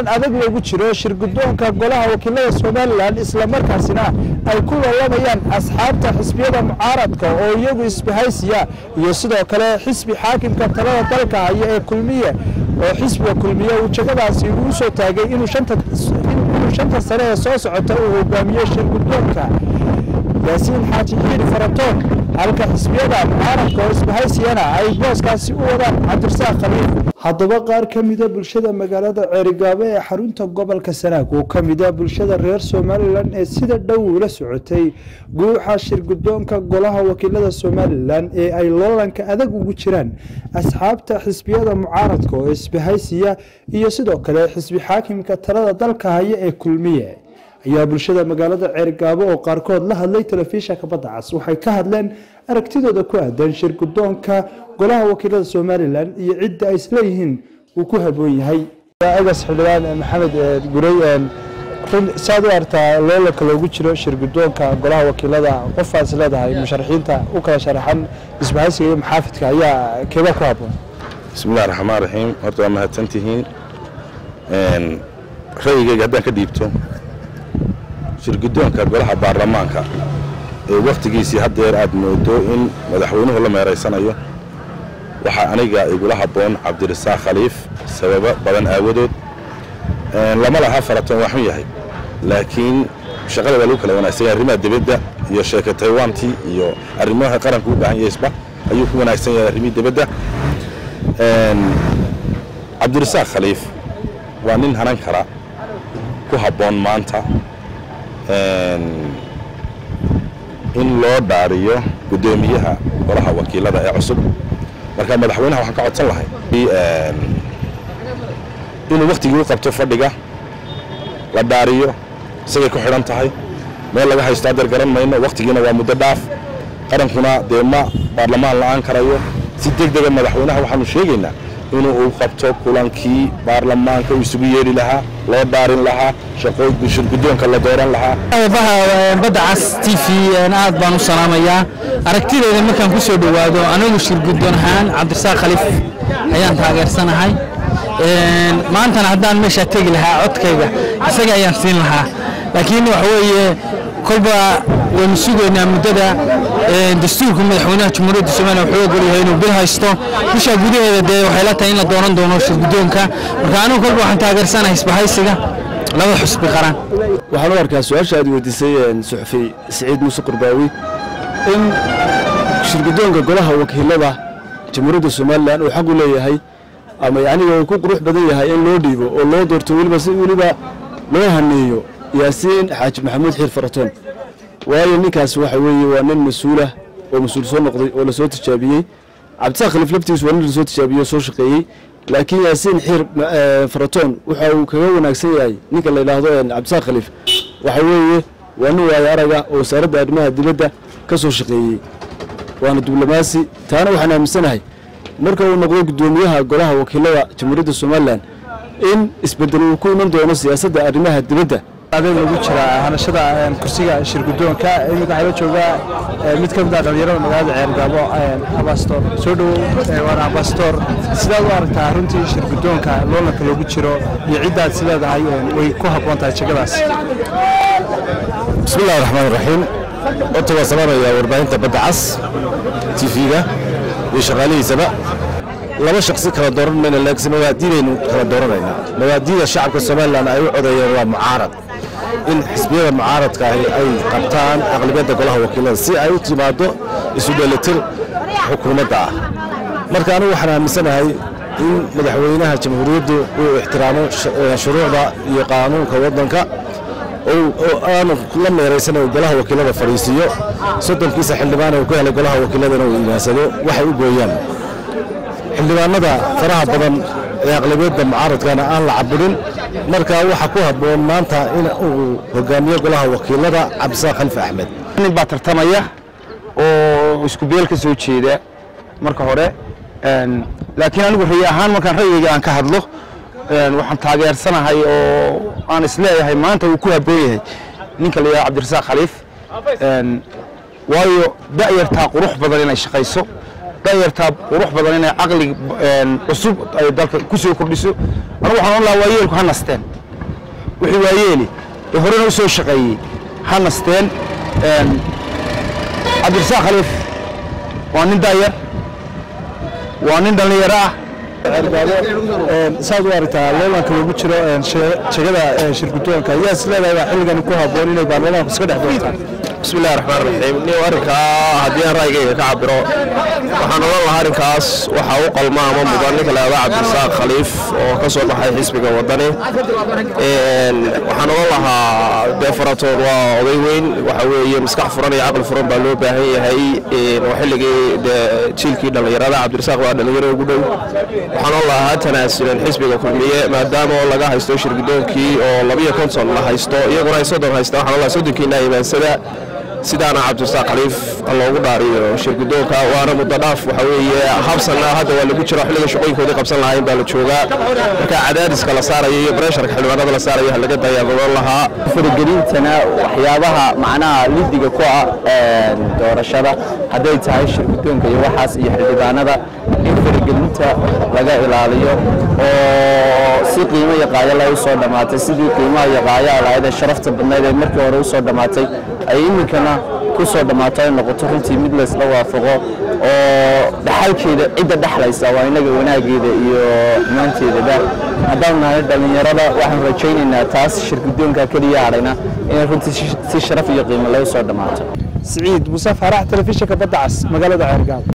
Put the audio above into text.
loolan adag loogu jiro shirgudoonka golaha wakiilada somalilan islamarkaasina ay ku loolamayaan asxaabta xisbiyada mucaaradka oo iyagu isbahaysiya iyo sidoo kale xisbi xaakimka talada dalka haya ee kulmiye oo xisbiga kulmiye uu jagadaasi uu soo taagay inuu shanta sane ee soo socota uu hogaamiyo shirgudoonka yaasiin xaaji xiiri faratoon halka xisbiyada mucaaradka oo isbahaysiyana ay booskaasi u wadaan cabdirasaaq khaliif haddaba qaar ka mida bulshada magaalada ceerigaabo ee xarunta gobolka sanaag oo ka mida bulshada reer somalilan ee sida dhow ula socotay guuxa shirgudoonka golaha wakiilada somalilan ee ay loolanka adag ugu jiraan asxaabta xisbiyada mucaaradka oo isbahaysiya iyo sidoo kale xisbi xaakimka talada dalka haya ee kulmiye ayaa bulshada magaalada ceerigaabo oo qaarkood la hadlay telefishanka badda cas waxay ka hadleen aragtidooda ku aadan shirgudoonka golaha wakiilada somalilan iyo cidda ay isleeyihiin uu ku haboon yahay egas xildhibaan maxamed gurey saad u artaa loolanka loogu jiro shirgudoonka golaha wakiilada qofaad is leedahay musharaxiinta u kala sharaxan isbahaysiga iyo maxaafidka ayaa keeba ku haboon bismillahi raxmaan raxiim horta waa mahadsantihiin ra'yigayga haddaan ka dhiibto shirgudoonka golaha baarlamaanka ee wakhtigiisii haddeer aad moodo in madaxweynuhu la meeraysanayo waxaa aniga igula habboon cabdirasaaq khaliif sababo badan aawadood lama laha faratoon waa xun yahay laakiin shaqada waa lagu kala wanaagsan yahay arrimaha dibadda iyo sheeka taywantii iyo arrimaha qaranka u baahan yahaysba ayuu ku wanaagsan yahay arrimihii dibadda cabdirasaaq khaliif waa nin hanan kara ku habboon maanta in loo dhaariyo guddoomiyaha golaha wakiilada ee cusub marka madaxweynaha waxaan ka codsan lahay inuu wakhtigii u qabto fadhiga la dhaariyo isagay ku xidhan tahay meel laga haysto adeer garan mayno wakhtigiina waa muddo dhaaf qarankuna dee ma baarlamaan la'aan karayo si deg dega madaxweynaha waxaanu sheegaynaa inuu uu qabto kulankii baarlamaanka uu isugu yeeri lahaa loo dhaarin lahaa shirgudoonka la dooran lahaa badda cas t v aad baan u salaamayaa aragtideeda markaan ku soo dhowaado anigu shirgudoon ahaan cabdirasaaq khaliif ayaan taageersanahay maantana haddaan meeshaa tegi lahaa codkayga isaga ayaan siin lahaa laakiin waxa weeye kolba waynu sugaynaa muddada dastuurka madaxweynaha jamhuuriyadda somaliya wuxuu ogol yahay inuu bil haysto bisha gudaheeda dee waxay la tahay in la dooran doono shirgudoonka marka anigu kolba waxaan taageersanahay isbahaysiga laba xusbi qaran waxaan u arkaa su-aasha aad weydiisay suxufi siciid muuse qurbaawi in shirgudoonka golaha wakiilada jamhuuriyadda somalilan uu xaq u leeyahay ama yacniga uu ku qurux badan yahay in loo dhiibo oo loo doorto weliba si weliba loo haneeyo yaasiin xaaji maxamuud xiir faratoon waayo ninkaas waxa weeye waa nin mas-uulah oo mas-uul soo noqday oo lasoo tijaabiyey cabdisaaq khaliif laftiisu waa nin lasoo tijaabiyey oo soo shaqeeyey laakiin yaasiin xiir faratoon waxa uu kaga wanaagsan yahay ninka la yidhaahdo cabdisaaq khaliif waxa weeye waa nin waayo araga oo wasaaradda arrimaha dibadda ka soo shaqeeyey waana diblomaasi taana waxaan aaminsanahay marka uu noqdo guddoomiyaha golaha wakiilada jamhuuriyadda somalilan in isbedel uu ku iman doono siyaasadda arrimaha dibadda adeeg lagu jira hanashada kursiga shirgudoonka iminka waxaa la joogaa mid ka mid ah dhalinyarada magaalada ceergaabo abastor soo dhowow waana abastor sidaad u aragtaa runtii shirgudoonka loolanka loogu jiro iyo ciddaad is leedahay way ku habboon tahay jegadaas bismi illahi raxmaan raxiim horta waa salaamayaa warbaahinta badda cas t v-ga iyo shaqaalihiisaba laba shaksi kala dooran mayna laakiin mawaadiidaynu kala dooranaynaa mawaadiida shacabka somalilan ay u codeeyeen waa mucaarad in xisbiyada mucaaradka ahi ay qabtaan aqlibiyadda golaha wakiilada si ay u timaado isu dheelitir xukuumadda ah marka anigu waxaan aaminsanahay in madaxweynaha jamhuuriyaddu uu ixtiraamo shuruucda iyo qaanuunka waddanka oo aanu la meeraysan uu golaha wakiilada fadhiisiiyo soddonkiisa xildhibaan uu ku helay golaha wakiiladana uu imaansado waxay u gooyaan xildhibaanada faraha badan ee aqlabiyadda mucaaradkana aan la caburin marka waxaa ku habboon maanta in uu hogaamiyo golaha wakiilada cabdisaaq khaliif axmed nin baa tartamaya oo isku beel ka soo jeeda marka hore laakiin anigu rayi ahaan markaan ra'yigayga aan ka hadlo waxaan taageersanahay oo aan isleeyahay maanta uu ku habboon yahay ninka la yidhaha cabdirasaaq khaliif waayo da'yartaa qurux badan inay shaqayso da'yartaa qurux badan inay caqli cusub ay dalka ku soo kordhiso anigu waxaan odhan lahaa waa yeelku ha nasteen wixii waayeeli ee horena u soo shaqeeyey ha nasteen cabdirasaaq khaliif waa nin daayar waa nin dhallinyaro ah saad u aragtaa loolanka lagu jiro jegada shirgudoonka ayaa is leedahay baa xilligan ku habboon inay baarlamaanku iska dhex doortaan بسم الله الرحمن الرحيم نيو أرنكا هدي أنا رأيي كعبرو waxaan oran lahaa arrinkaas waxa uu qalma ama mudan ninka la yidhaahdo cabdirasaaq khaliif oo ka soo baxay xisbiga wadani waxaan oran lahaa dee faratood waa oday weyn waxa weeye maskax furan iyo caqli furan baa loo baahan yahay oo xilligii dee jiilkii dhallinyarada cabdirasaaq waa dhallinyaro ugu dhow waxaan oran lahaa tanaasulan xisbiga kulmiye maadaama oo laga haysto shirgudoonkii oo labiyo konton la haysto iyaguna ay soddon haystaan waxaan oran lahaa soddonkiina imaansada sidaana cabdirasaaq khaliif loogu dhaariyo shirgudoonka waana muddo dhaaf waxa weeye habsanna hadda waa lagu jiro xilliga shaqooyinkoodii qabsan lahayn baa la joogaa marka cadaadiska la saarayo iyo baresharka xildhibaanada la saarayo ha laga dayaabadan lahaa faragelintana waxyaabaha macnaha lidiga ku ah doorashada hadday tahay shirgudoonka iyo waxaas iyo xildhibaanada in faragelinta laga ilaaliyo oo si qiimo iyo qaayo leh u soo dhammaatay sidii qiimaha iyo qaayaha lahayd ee sharafta badnayd ee markii hore u soo dhammaatay ay iminkana ku soo dhammaato ay noqoto runtii mid laysla waafaqo oo dhaxalkeeda cidda dhexlaysa waa inaga wanaageeda iyo xumaanteedaba haddaan nahay dhallinyarada waxaan rajaynaynaa taas shirgudoonka keliya hadhayna inay runtii si sharaf iyo qiimo leh u soo dhammaato siciid muuse faarax telefishinka badda cas magaalada ceergaab